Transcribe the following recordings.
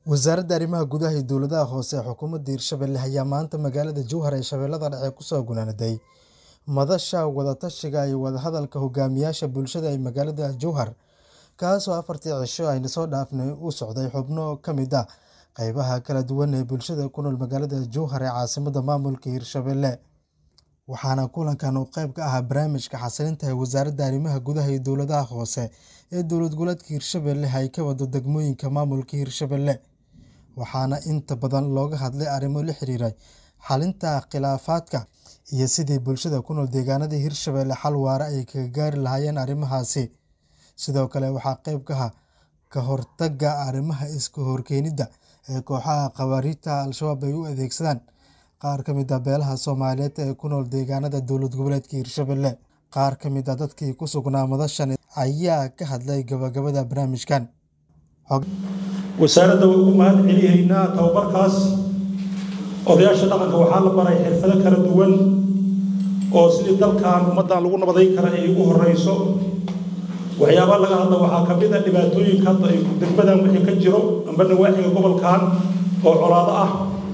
Wasaaradda Arrimaha Gudaha iyo Dowladaha Hoose ee Xukuumadda Hirshabelle ayaa maanta magaalada Jowhar ee Shabeellaha Dhexe ku soo gunaanaday madasha wada-tashiga iyo wada-hadalka hogaamiyayaasha bulshada ee magaalada Jowhar, kaasoo afartii cisho aynu soo dhaafnay u socday xubno ka mid ah qaybaha kala duwan ee bulshada ku nool magaalada Jowhar ee caasimadda maamulka Hirshabelle. Waxaana kulankan uu qayb ka ahaa barnaamijka xasilinta ee Wasaaradda Arrimaha Gudaha iyo Dowladaha Hoose ee Dowlad Goboleedka Hirshabelle ay ka wado degmooyinka maamulka Hirshabelle, waxaana inta badan looga hadlay arrimo la xiriira xallinta khilaafaadka iyo sidii bulshada ku nool deegaanada Hirshabelle xal waara ay kaga gaari lahaayeen arrimahaasi. Sidoo kale waxaa qayb ka ah ka hortagga arrimaha iska horkeenida ee kooxaha khawaarijta Al-shabaab ay u adeegsadaan qaar ka mid ah beelaha Soomaaliyeed ee ku nool deegaanada dowlad goboleedka Hirshabelle. Qaar ka mid ah dadkii ku sugnaa madashan ayaa ka hadlay gabagabada barnaamijkan. wasaaradda way ugu mahad celihaynaa tababarkaas odayaasha dhaqanka waxaa la baray xirfado kala duwan oo sidii dalkan ummaddan lagu nabadayn kara ay ugu horeyso waxyaabaha laga hadla waxaa ka mid a dhibaatooyinka hadda ay degmadan wixii ka jiro amba nawaaxiga gobolkan oo colaado ah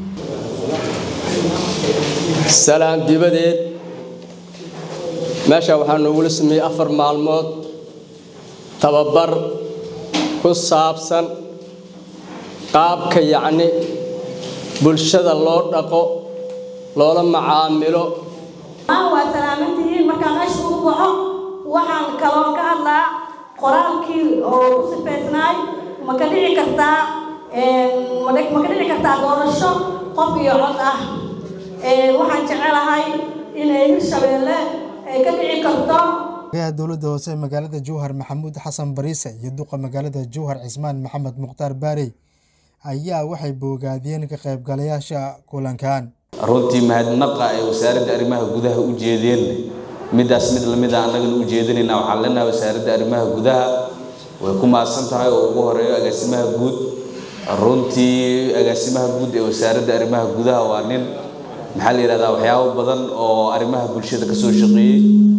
salaan dibadeed meesha waxaa noogula sameeyey afar maalmood tababar ku saabsan qaabka yacni bulshada loo dhaqo loola macaamilo waa salaamantihiin markaan meesha ugu baxo waxaan kaloo ka hadlaa qoraalkii oo ku sifaysnaay ma ka dhici kartaa ma ka dhici kartaa doorasho qof iyo cod ah waxaan jecelahay inay hirshabeelle ay ka dhici karto Golaha dowladda hoose ee magaalada Jowhar Maxamuud Xasan Bariise iyo duqa magaalada Jowhar Cismaan Maxamed Mukhtaar Baarey ayaa waxay bogaadiyeen ka qaybgalayaasha kulankan. runtii mahadnaqa ay wasaaradda arrimaha gudaha u jeedeen midaas mid lamid ah annagana u jeedinaynaa waxaan leenahay wasaaradda arrimaha gudaha way ku mahadsan tahay oo ugu horeeyo agaasimaha guud runtii agaasimaha guud ee wasaaradda arrimaha gudaha waa nin maxaa la yidhahdaa waxyaabo badan oo arrimaha bulshada ka soo shaqeeyey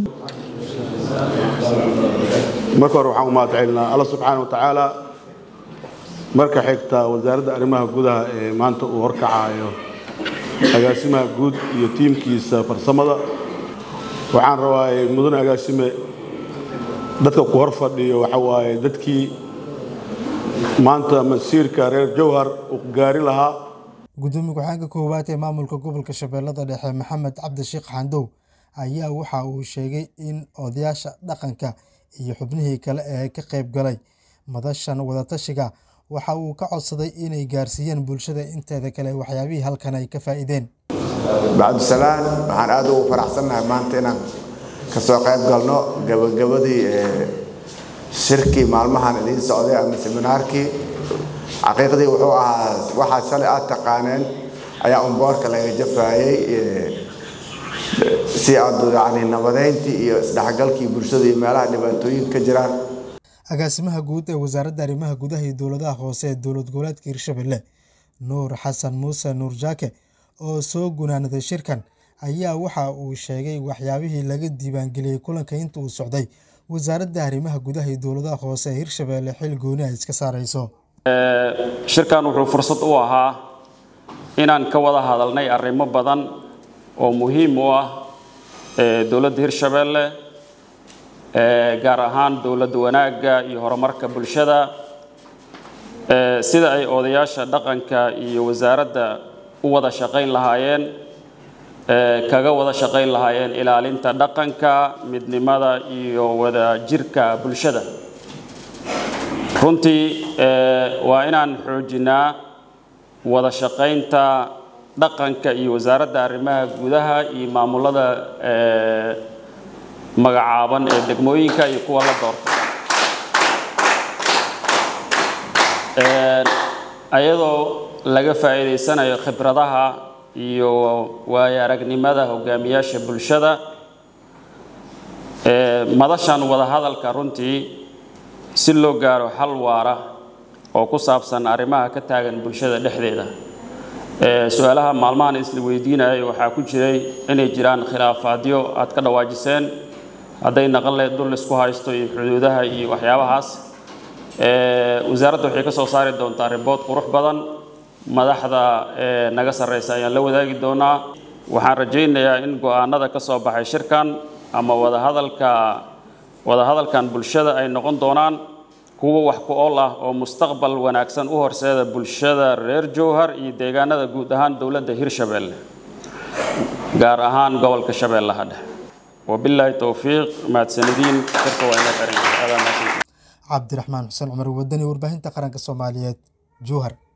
marka hore waxaan u mahad celinaa alla subxaana wa tacaala marka xigta wasaaradda arrimaha gudaha ee maanta uu horkacayo agaasimaha guud iyo tiimkiisa farsamada waxaan rabaa mudane agaasime dadka ku hor fadhiyo waxa waaye dadkii maanta masiirka reer jowhar uu gaari lahaa Gudoomiye ku-xigeenka koowaad ee maamulka gobolka Shabeellada Dhexe Maxamed Cabdi Sheekh Xandow ayaa waxa uu sheegay in odayaasha dhaqanka iyo xubnihii kale ee ka qayb galay madashan wada-tashiga waxa uu ka codsaday inay gaarsiiyaan bulshada inteeda kale waxyaabihii halkan ay ka faa'iideen. bacdusalaan waxaan aad ugu faraxsannahay maanta inaan ka soo qayb galno gabagabadii shirkii maalmahan idiin socday ama seminaarkii xaqiiqdii wuxuu ahaa waxaa shalay aad taqaaneen ayaa umboorka laga jafaayey si aad yani nabadeyntii iyo isdhexgalkii bulshada iyo meelaha dhibaatooyin ka jiraan agaasimaha guud ee wasaaradda arrimaha gudaha iyo dowladaha hoose ee dowlad goboleedka hirshabelle nuur xasan muuse nuur jaake oo soo gunaanaday shirkan ayaa waxa uu sheegay waxyaabihii laga diiwaangeliyey kulanka inta uu socday wasaaradda arrimaha gudaha iyo dowladaha hoose ee hirshabelle xil gooni ay iska saareyso shirkan wuxuu fursad u ahaa inaan ka wada hadalnay arrimo badan oo muhiim u ah dowladda hirshabelle gaar ahaan dowladda wanaagga iyo horumarka bulshada sida ay odayaasha dhaqanka iyo wasaaradda u wada shaqayn lahaayeen kaga wada shaqayn lahaayeen ilaalinta dhaqanka midnimada iyo wada jirka bulshada runtii waa inaan xoojinaa wada shaqaynta dhaqanka iyo wasaaradda arrimaha gudaha iyo maamulada magacaaban ee degmooyinka iyo kuwa la doorta ayadoo laga faa'iidaysanayo khibradaha iyo waayo aragnimada hogaamiyaasha bulshada madashan wadahadalka runtii si loo gaaro xal waara oo ku saabsan arrimaha ka taagan bulshada dhexdeeda su-aalaha maalmahan isla weydiinayay waxaa ku jiray inay jiraan khilaafaadyo aad ka dhawaajiseen hadday naqan leed dul isku haysto iyo xuduudaha iyo waxyaabahaas wasaaradda waxay ka soo saari doontaa ribood qurux badan madaxda naga sarreysa ayaan la wadaagi doonaa waxaan rajaynayaa in go-aanada ka soo baxay shirkan ama wadahadalka wadahadalkan bulshada ay noqon doonaan kuwo wax ku ool ah oo mustaqbal wanaagsan u horseeda bulshada reer jowhar iyo deegaanada guud ahaan dowladda hirshabeelle gaar ahaan gobolka shabeellaha dhexe wabilaahi towfiiq mahadsanadiin shirka waa ina xiran cabdiraxmaan xuseen cumar wadani warbaahinta qaranka soomaaliyeed jowhar